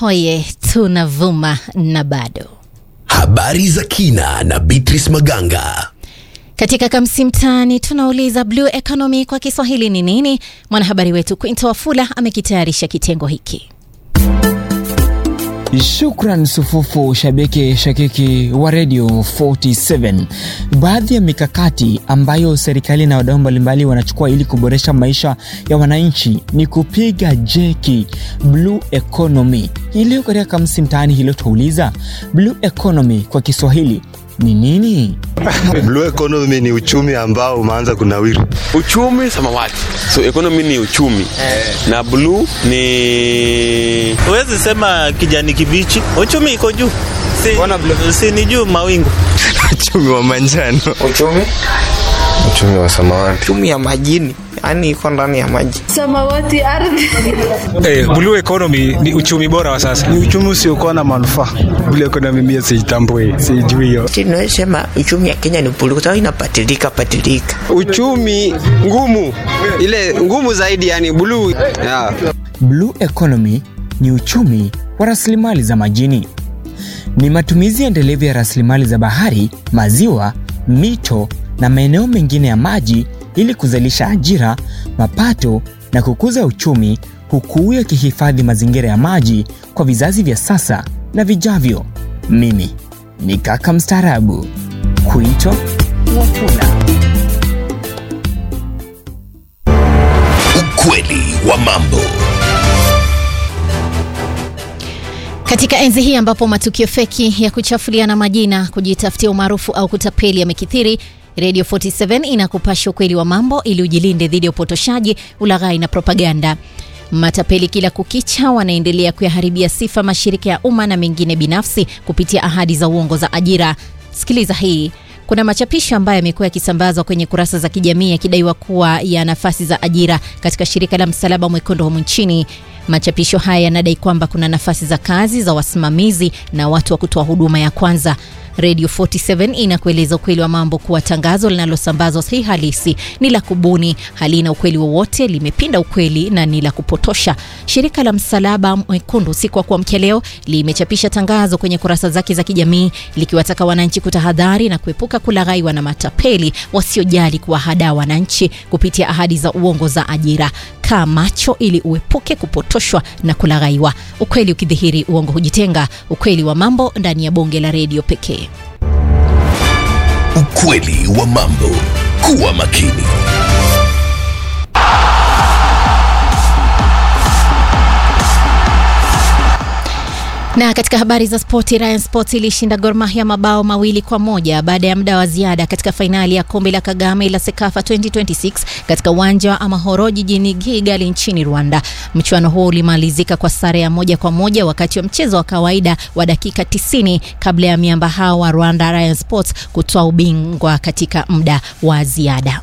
hoye, tunavuma na bado. Habari za kina na Beatrice Maganga. Katika Kamsi Mtaani tunauliza blue economy kwa Kiswahili ni nini? Mwanahabari wetu Quinto Wafula amekitayarisha kitengo hiki. Shukran sufufu shabiki shakiki wa Radio 47. Baadhi ya mikakati ambayo serikali na wadau mbalimbali wanachukua ili kuboresha maisha ya wananchi ni kupiga jeki blue economy. Iliyo katika Kamsi Mtaani hilo tuuliza blue economy kwa Kiswahili ni nini? Blue economy ni uchumi ambao umeanza kunawiri. Uchumi samawati, so economy ni uchumi eh, na blue ni huwezi sema kijani kibichi. Uchumi iko juu, si, si ni juu mawingu. Uchumi wa manjano. Uchumi Uchumi wa samawati. uchumi ya majini, yaani iko ndani ya maji. samawati ardhi Eh, blue economy ni uchumi bora wa sasa. Ni uchumi usiokuwa na manufaa. Blue economy mie siitambui, sijui hiyo. Tunasema uchumi ya Kenya ni blue kwa sababu inapatilika patilika. uchumi ngumu ile ngumu zaidi yani bluu yeah. Blue economy ni uchumi wa rasilimali za majini. Ni matumizi endelevu ya rasilimali za bahari, maziwa, mito na maeneo mengine ya maji ili kuzalisha ajira, mapato na kukuza uchumi huku yakihifadhi mazingira ya maji kwa vizazi vya sasa na vijavyo. Mimi ni kaka mstaarabu Quinto Wafula. Ukweli wa mambo. Katika enzi hii ambapo matukio feki ya kuchafuliana majina, kujitafutia umaarufu au kutapeli yamekithiri, Radio 47 inakupasha ukweli wa mambo ili ujilinde dhidi ya upotoshaji, ulaghai na propaganda. Matapeli kila kukicha wanaendelea kuyaharibia sifa mashirika ya umma na mengine binafsi kupitia ahadi za uongo za ajira. Sikiliza hii. Kuna machapisho ambayo yamekuwa yakisambazwa kwenye kurasa za kijamii yakidaiwa kuwa ya nafasi za ajira katika shirika la Msalaba Mwekundu humu nchini. Machapisho haya yanadai kwamba kuna nafasi za kazi za wasimamizi na watu wa kutoa huduma ya kwanza. Radio 47 inakueleza ukweli wa mambo kuwa tangazo linalosambazwa si halisi, ni la kubuni, halina ukweli wowote, limepinda ukweli na ni la kupotosha. Shirika la Msalaba Mwekundu usiku wa kuamkia leo limechapisha tangazo kwenye kurasa zake za kijamii likiwataka wananchi kutahadhari na kuepuka kulaghaiwa na matapeli wasiojali kuwahadaa wananchi kupitia ahadi za uongo za ajira. Kaa macho ili uepuke kupotoshwa na kulaghaiwa. Ukweli ukidhihiri, uongo hujitenga. Ukweli wa mambo ndani ya bonge la redio pekee. Ukweli wa mambo. Kuwa makini. Na katika habari za spoti, Ryan Sports ilishinda Gor Mahia mabao mawili kwa moja baada ya muda wa ziada katika fainali ya kombe la Kagame la Sekafa 2026 katika uwanja wa Amahoro jijini Kigali nchini Rwanda. Mchuano huo ulimalizika kwa sare ya moja kwa moja wakati wa mchezo wa kawaida wa dakika 90 kabla ya miamba hao wa Rwanda Ryan Sports kutoa ubingwa katika muda wa ziada.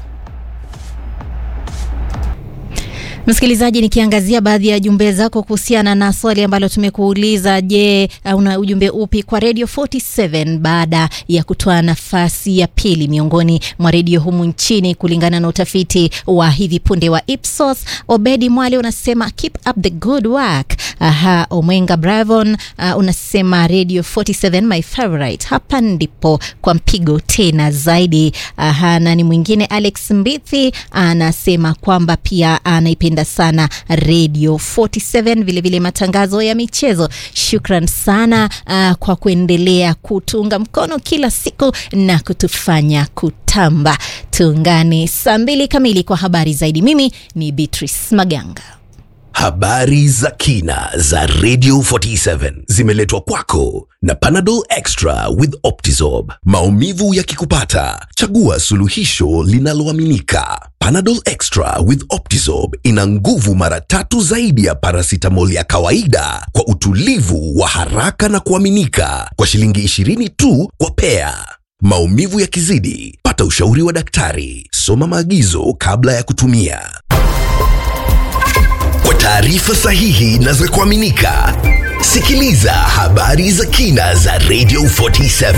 Msikilizaji, nikiangazia baadhi ya jumbe zako kuhusiana na swali ambalo tumekuuliza. Je, una ujumbe upi kwa Radio 47 baada ya kutoa nafasi ya pili miongoni mwa redio humu nchini kulingana na utafiti wa hivi punde wa Ipsos? Obedi Mwale unasema keep up the good work. Aha, Omwenga Bravon uh, unasema Radio 47 my favorite, hapa ndipo kwa mpigo tena zaidi. Aha, nani mwingine? Alex Mbithi anasema kwamba pia anaipenda sana Radio 47 vilevile vile matangazo ya michezo. Shukran sana uh, kwa kuendelea kutunga mkono kila siku na kutufanya kutamba. Tuungane saa mbili kamili kwa habari zaidi. Mimi ni Beatrice Maganga. Habari za kina za Radio 47 zimeletwa kwako na Panadol Extra with Optizorb. Maumivu yakikupata, chagua suluhisho linaloaminika. Panadol Extra with Optizorb ina nguvu mara tatu zaidi ya paracetamol ya kawaida kwa utulivu wa haraka na kuaminika kwa shilingi 20 tu kwa pea. Maumivu yakizidi, pata ushauri wa daktari. Soma maagizo kabla ya kutumia. Kwa taarifa sahihi na za kuaminika, sikiliza habari za kina za Radio 47.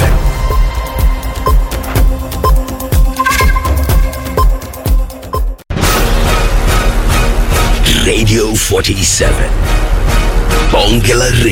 Radio 47. Bonge la